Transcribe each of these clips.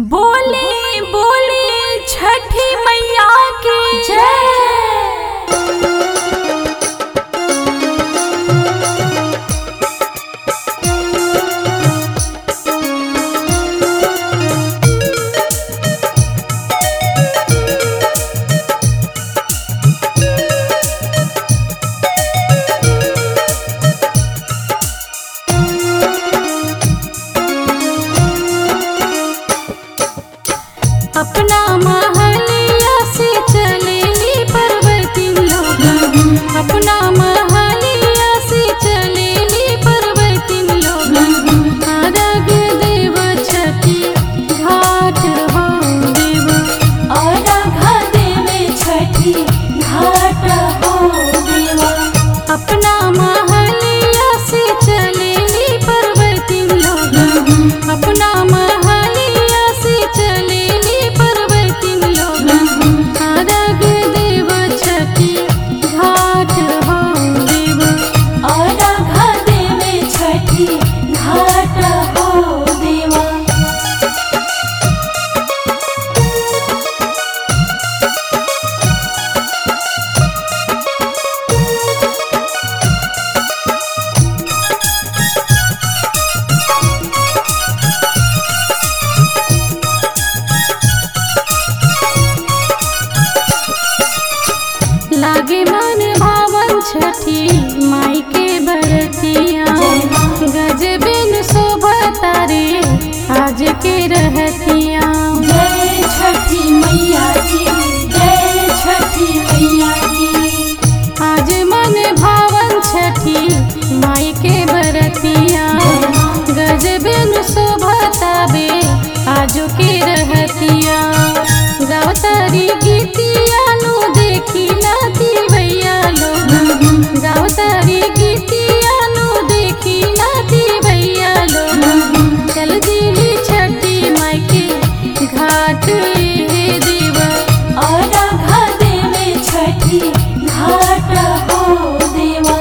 बोले बोले छठी मैया की जय अपना महलिया से चलेली पर्वती लोग अपना महलिया से चलेली पर्वती लोग अरग देव छठी घाट हो देव अर्घ देवे छठी घाट हो देवा अपना महलिया से चलेली पर्वती लोग अपना महलिया से चलेली पर्वती लोग अरग देव छठी घाट हो देव अर्घ देवे छठी घाट हो देवा लागे मन भावन छठी माई के बरतिया गजबिन शोभा तारे आज के रहतिया जय छठी मैया की जय छठी मैया की आज मन भावन छठी माई के बरतिया गजबिन शोभा ताबे आज के रहतिया गावतारी गीतिया नु देखी नाती भैया लोग गावतारी गीतिया नु देखी नाती भैया लोग चल दिली छठी माई के घाट हे देवा अर्घ देवे छठी घाट हो देवा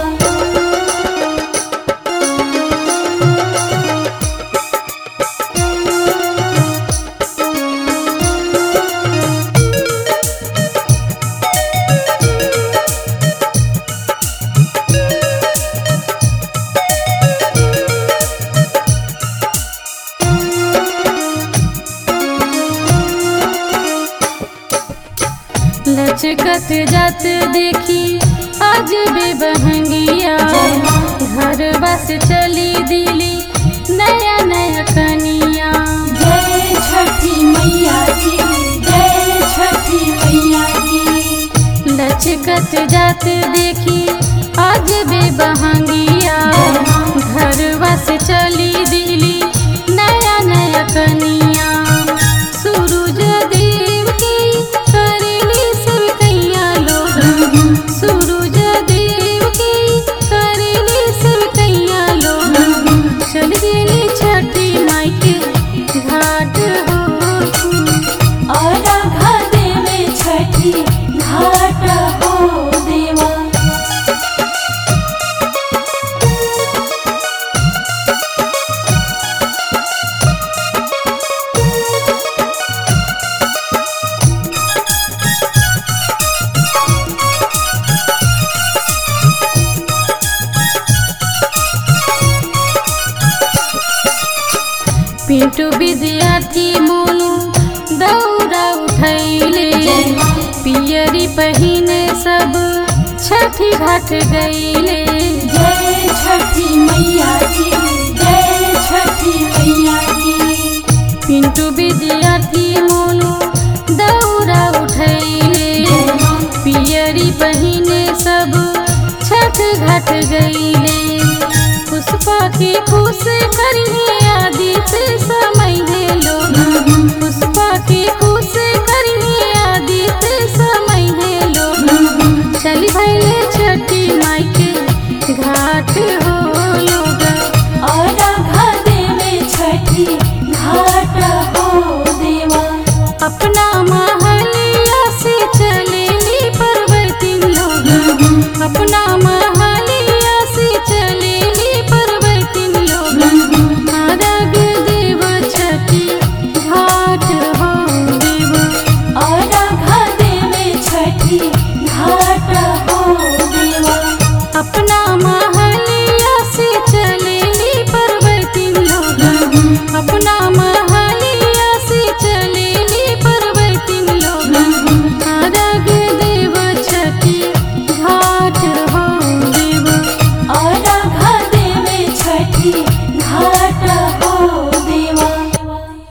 लचकत जात देखी आज बे बहंगिया घर बस चली दिली नया नया कनिया जय छठी मैया की जय छठी मैया की लचकत जात देखी आज बे बहंगिया घर बस चली दिली नया नया कनिया सूरज देव की करेली सब कैया लोग सूरज देव की करेली सब कैया लोग चल गेली छठी माई के घाट हो अर्घ देवे छठी घाट हो देवा पिंटू विद्यार्थी मोनू दौड़ा उठैले पियरी पहिने सब छठी घाट गईले जय छठी मैया की जय छठी मैया की पिंटू विद्यार्थी मोनू दौड़ा उठैले पियरी पहिने सब छठ घाट गईले पुष्पा की खुश करिए आदित्य समय है लोग पुष्पा की खुश करिए आदित्य समय है लोग चली भैले छठी माई के घाट हो लोग अर्घ देवे छठी घाट हो देवा अपना